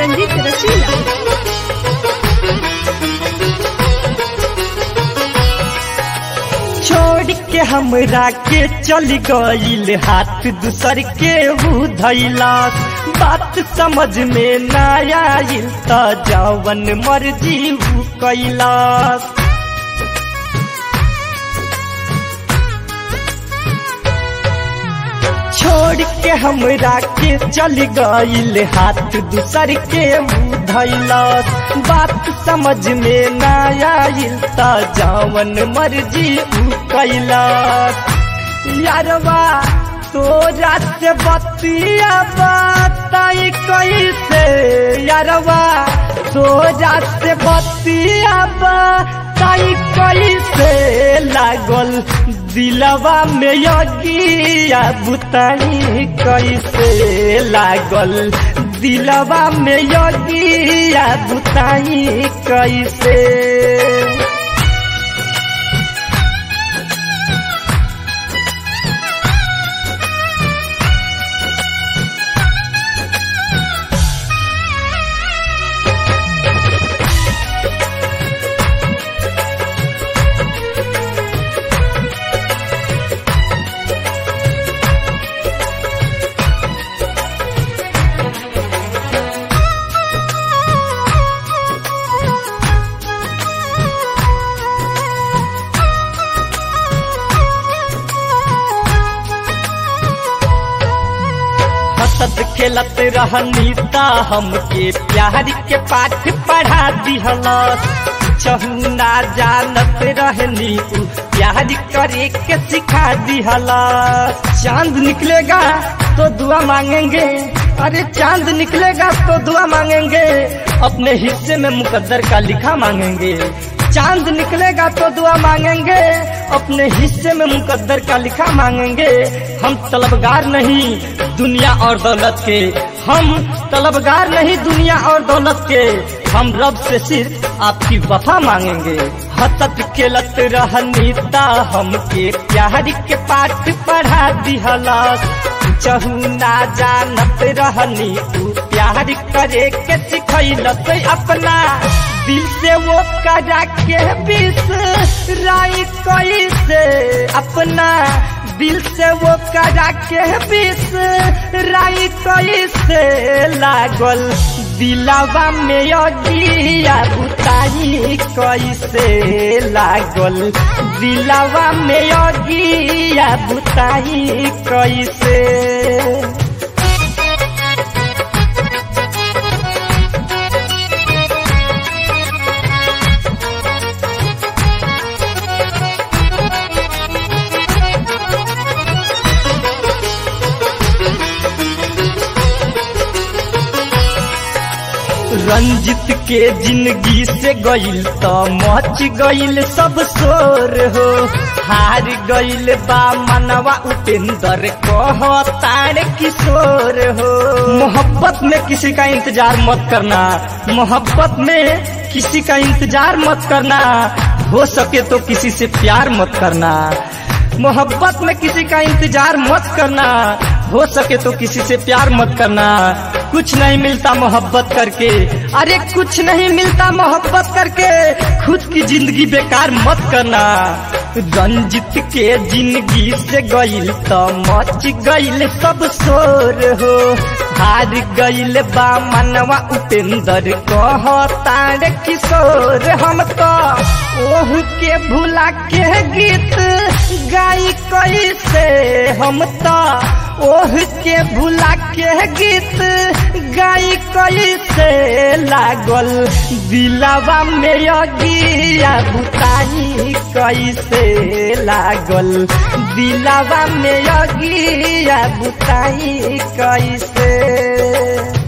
रंजीत रसीला छोड़ के हमरा के चल गईल हाथ दूसर के हु धैलास बात समझ में ना आइल त जवन मर्जी हु कैलास छोड़ के हमरा के चल गईल हाथ दूसर के मुँह धैलस बात समझ में ना आइल त जवन मर्जी उ कैलस यारवा तोरा से बतिया बताई कैसे यारवा तोरा से बतिया बताई कैसे लागल दिलवा में यगिया बुताई कैसे लागल दिलवा में यगिया बुताई कैसे हसत खेलत रहनी ता हमके प्यार के पाठ पढ़ा दिहलस चहुना जानत रहनी उ प्यार करे के सिखा दिहलस चांद निकलेगा तो दुआ मांगेंगे अरे चांद निकलेगा तो दुआ मांगेंगे अपने हिस्से में मुकद्दर का लिखा मांगेंगे चांद निकलेगा तो दुआ मांगेंगे अपने हिस्से में मुकद्दर का लिखा मांगेंगे हम तलबगार नहीं दुनिया और दौलत के हम तलबगार नहीं दुनिया और दौलत के हम रब से सिर्फ आपकी वफा मांगेंगे हसत खेलत रहनी ता हमके प्यार के पाठ पढ़ा दिहलस चहुना जानत रहनी तू प्यार करे के सिखैलस अपना दिल से वो करा के बिसराई कैसे अपना दिल से वो करा के बिसराई कैसे लागल दिलावा में अगिया बुताई कैसे लागल दिलावा में अगिया बुताई कैसे रंजित के जिंदगी से गईल त मच गईल सब शोर हो हार गईल बा मनवा उपेंद्र कह तार किशोर हो मोहब्बत में किसी का इंतजार मत करना मोहब्बत में किसी का इंतजार मत करना हो सके तो किसी से प्यार मत करना मोहब्बत में किसी का इंतजार मत करना हो सके तो किसी से प्यार मत करना कुछ नहीं मिलता मोहब्बत करके अरे कुछ नहीं मिलता मोहब्बत करके खुद की जिंदगी बेकार मत करना रंजित के जिंदगी से गईल तो मच गईल सब शोर हो हार गईल बा मनवा उपेंद्र कह तार किशोर हम तो ओह के भुला के गीत गाई कैसे हम तो ओह के भुला के गीत गाई कैसे लागल दिलावा में अगिया बुताई कैसे लागल दिलावा में अगिया बुताई कैसे